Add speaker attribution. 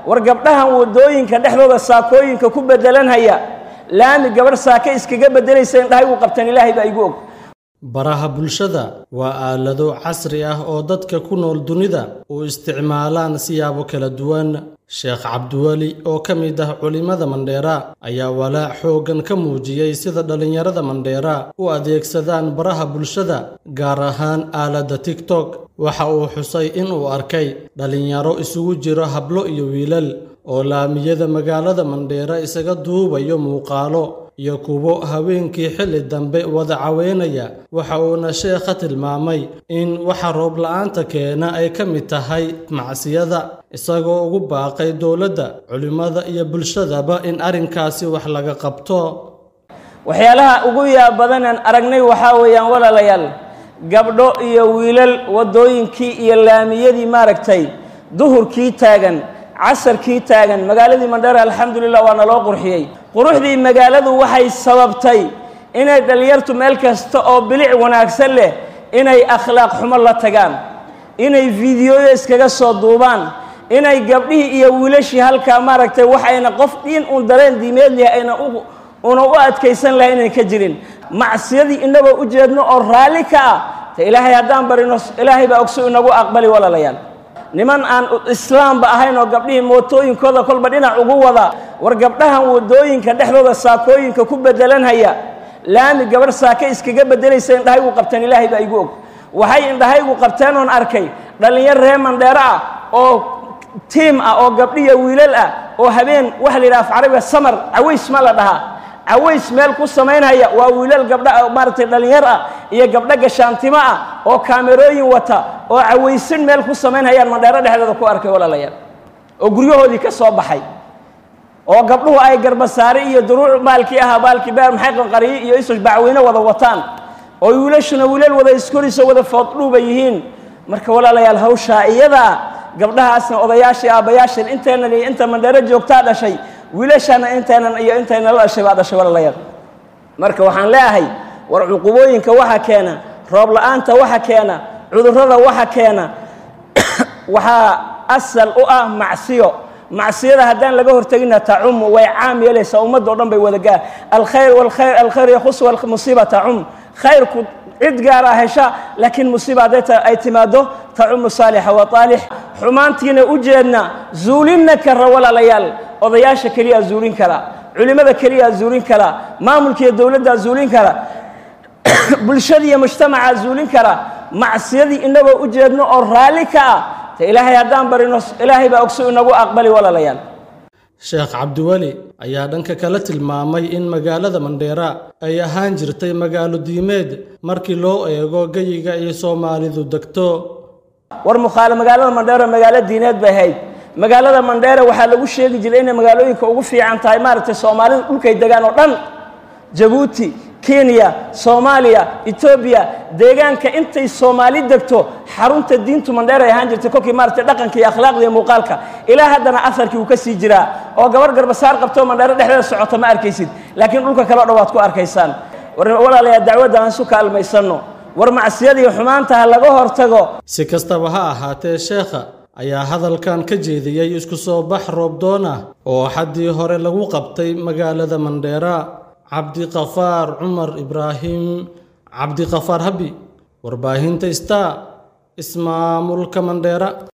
Speaker 1: war gabdhahan waddooyinka dhexdooda saakooyinka ku beddelanhaya laami gabarh saake iskaga beddelaysa indhahay uu qabtaan ilaahay baa igu og
Speaker 2: baraha bulshada waa aalado casri ah oo dadka ku nool dunida u isticmaalaan siyaabo kala duwan sheekh cabdiweli oo ka mid ah culimmada mandheera ayaa walaac xooggan ka muujiyey sida dhallinyarada mandheera u adeegsadaan baraha bulshada gaar ahaan aaladda tigtok waxa uu xusay in uu arkay dhallinyaro isugu jiro hablo iyo wiilal oo laamiyada magaalada mandheera isaga duubayo muuqaalo iyo kuwo haweenkii xilli dambe wada caweynaya waxa uuna sheekha tilmaamay in waxa roob la-aanta keena ay ka mid tahay macsiyada isagoo ugu baaqay dowladda culimmada iyo bulshadaba in arrinkaasi wax laga qabto
Speaker 1: waxyaalaha ugu yaab badanaan aragnay waxaa weeyaan walaalayaal gabdho iyo wiilal waddooyinkii iyo laamiyadii maaragtay duhurkii taagan casarkii taagan magaaladii mandheera alxamdulilah waa naloo qurxiyey quruxdii magaaladu waxay sababtay inay dhallinyartu meel kasta oo bilic wanaagsan leh inay akhlaaq xumo la tagaan inay fiidiyoyo iskaga soo duubaan inay gabdhihii iyo wiilashii halkaa maaragtay waxayna qof dhiin uun dareen diimeed leh ayna una u adkaysan lahay inay ka jirin macsiyadii inagoo u jeedno oo raalli ka ah te ilaahay haddaan barino ilaahay baa ogso inagu aqbali walaalayaal niman aan islaamba ahayn oo gabdhihii mootooyinkooda kolba dhinac ugu wada war gabdhahan waddooyinka dhexdooda saakooyinka ku beddelanhaya laami gabarh saake iskaga beddelaysa indhahaygu qabteen ilaahay baa igu og waxay indhahaygu qabteen oon arkay dhallinyar ree mandheero ah oo tiim ah oo gabdhiya wiilal ah oo habeen waxa la yidhaha af carabiga samar caways ma la dhahaa caways meel ku samaynhaya waa wiilal gabdha maaragtay dhallinyar ah iyo gabdho gashaantimo ah oo kaamerooyin wata oo cawaysin meel ku samaynhayaan mandheero dhexdeeda ku arkay walaalayaal oo guryahoodii ka soo baxay oo gabdhuhu ay garbasaare iyo duruuc maalkii ahaa baalkii beer maxay qanqariyi iyo isus bacweyne wada wataan oo wiilashuna wiilal wada iskoriso wada fooddhuuba yihiin marka walaalayaal hawshaa iyadaa gabdhahaasna odayaashii aabbayaashan intaynan iyo inta mandheero joogtaa dhashay wiilashana intaynan iyo intayna la dhashay baa dhashay walaalayaal marka waxaan leeyahay war cuqubooyinka waxa keena roob la-aanta waxa keena cudurrada waxa keena waxaa asal u ah macsiyo macsiyada haddaan laga hortegina tacumu way caam yeelaysaa ummadda o dhan bay wadagaa alkhayr walkhayr alkhayr yakhus walmusiiba tacum khayrku cid gaara hesha laakiin musiiba hadday ay timaado tacumu saalixa wa aalix xumaantiina u jeedna zuulinna kara walaalayaal odayaasha keliyaa zuulin kara culimmada keliyaa zuulin kara maamulkiiyo dowladdaa zuulin kara bulshadii iyo mujtamacaa zuulin kara macsiyadii inagoo u jeedno oo raalli ka ah te ilaahay haddaan barino ilaahay baa ogso inagu aqbali walaalayaal
Speaker 2: sheekh cabdiweli ayaa dhanka kale tilmaamay in magaalada mandheera ay ahaan jirtay magaalo diimeed markii loo eego geyiga iyo soomaalidu degto
Speaker 1: war mukhaale magaalada mandheero magaalo diineed bay ahayd magaalada mandheere waxaa lagu sheegi jiray inay magaalooyinka ugu fiican tahay maaragtay soomaalidu dhulkay degaan oo dhan jabuuti kenya soomaaliya etoobiya deegaanka intay soomaali degto xarunta diintu mandheer ay ahaan jirtay kolkii maaragtay dhaqanka iyo akhlaaqda iyo muuqaalka ilaa haddana aharkii uu ka sii jiraa oo gabar garbasaar qabto mandheero dhexdeeda socota ma arkaysid laakiin dhulka kale o dhan waad ku arkaysaan war walaalayaa dacwadda aan isu kaalmaysanno war macsiyadii xumaanta ha laga hortago
Speaker 2: si kastaba ha ahaatee sheekha ayaa hadalkan ka jeediyey isku soo bax roobdoon ah oo xaddii hore lagu qabtay magaalada mandheera cabdiqafaar cumar ibraahim cabdiqafaar habi warbaahinta star ismaamulka mandheera